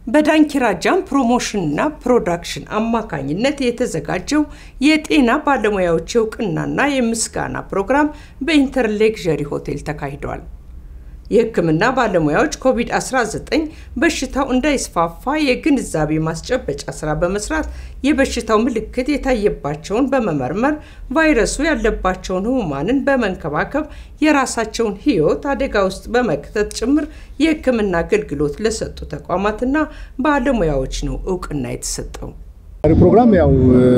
በዳንኪራ ጃም ፕሮሞሽንና ፕሮዳክሽን አማካኝነት የተዘጋጀው የጤና ባለሙያዎች እውቅናና የምስጋና ፕሮግራም በኢንተርሌክዠሪ ሆቴል ተካሂዷል። የሕክምና ባለሙያዎች ኮቪድ-19 በሽታው እንዳይስፋፋ የግንዛቤ ማስጨበጫ ስራ በመስራት የበሽታው ምልክት የታየባቸውን በመመርመር ቫይረሱ ያለባቸውን ህሙማንን በመንከባከብ የራሳቸውን ሕይወት አደጋ ውስጥ በመክተት ጭምር የሕክምና አገልግሎት ለሰጡ ተቋማትና ባለሙያዎች ነው እውቅና የተሰጠው። ፕሮግራም ያው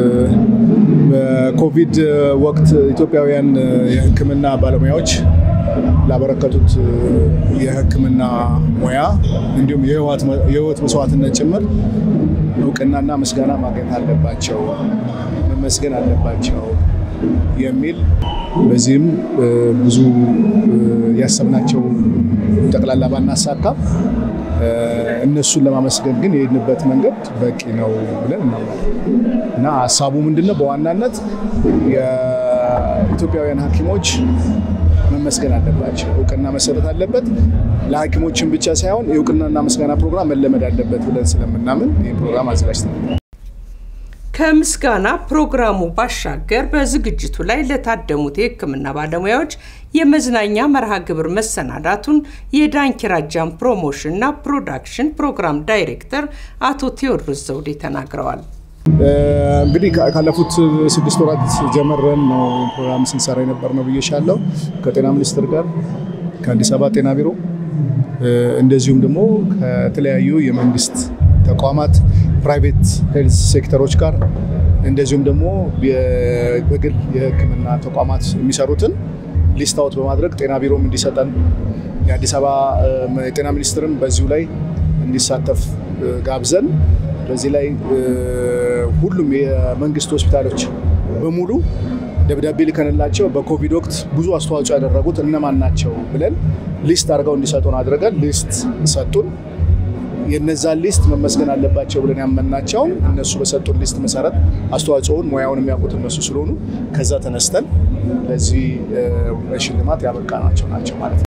በኮቪድ ወቅት ኢትዮጵያውያን የሕክምና ባለሙያዎች ላበረከቱት የሕክምና ሙያ እንዲሁም የህይወት መስዋዕትነት ጭምር እውቅናና ምስጋና ማግኘት አለባቸው፣ መመስገን አለባቸው የሚል በዚህም ብዙ ያሰብናቸው ጠቅላላ ባናሳካም እነሱን ለማመስገን ግን የሄድንበት መንገድ በቂ ነው ብለን እናምናለን እና ሀሳቡ ምንድነው? በዋናነት የኢትዮጵያውያን ሐኪሞች መመስገን አለባቸው። እውቅና መሰጠት አለበት። ለሐኪሞችን ብቻ ሳይሆን የእውቅናና ምስጋና ፕሮግራም መለመድ አለበት ብለን ስለምናምን ይህ ፕሮግራም አዘጋጅተናል። ከምስጋና ፕሮግራሙ ባሻገር በዝግጅቱ ላይ ለታደሙት የሕክምና ባለሙያዎች የመዝናኛ መርሃ ግብር መሰናዳቱን የዳንኪራ ጃም ፕሮሞሽን እና ፕሮዳክሽን ፕሮግራም ዳይሬክተር አቶ ቴዎድሮስ ዘውዴ ተናግረዋል። እንግዲህ ካለፉት ስድስት ወራት ጀመረን ነው ፕሮግራም ስንሰራ የነበር ነው ብዬሻለሁ። ከጤና ሚኒስቴር ጋር ከአዲስ አበባ ጤና ቢሮ እንደዚሁም ደግሞ ከተለያዩ የመንግስት ተቋማት ፕራይቬት ሄልዝ ሴክተሮች ጋር እንደዚሁም ደግሞ በግል የህክምና ተቋማት የሚሰሩትን ሊስት አውት በማድረግ ጤና ቢሮም እንዲሰጠን የአዲስ አበባ የጤና ሚኒስትርም በዚሁ ላይ እንዲሳተፍ ጋብዘን በዚህ ላይ ሁሉም የመንግስት ሆስፒታሎች በሙሉ ደብዳቤ ልከንላቸው በኮቪድ ወቅት ብዙ አስተዋጽኦ ያደረጉት እነማን ናቸው ብለን ሊስት አድርገው እንዲሰጡን አድርገን ሊስት ሰጡን። የነዛን ሊስት መመስገን አለባቸው ብለን ያመናቸውን እነሱ በሰጡን ሊስት መሰረት አስተዋጽኦውን ሙያውን የሚያውቁት እነሱ ስለሆኑ ከዛ ተነስተን ለዚህ ሽልማት ያበቃናቸው ናቸው ማለት ነው።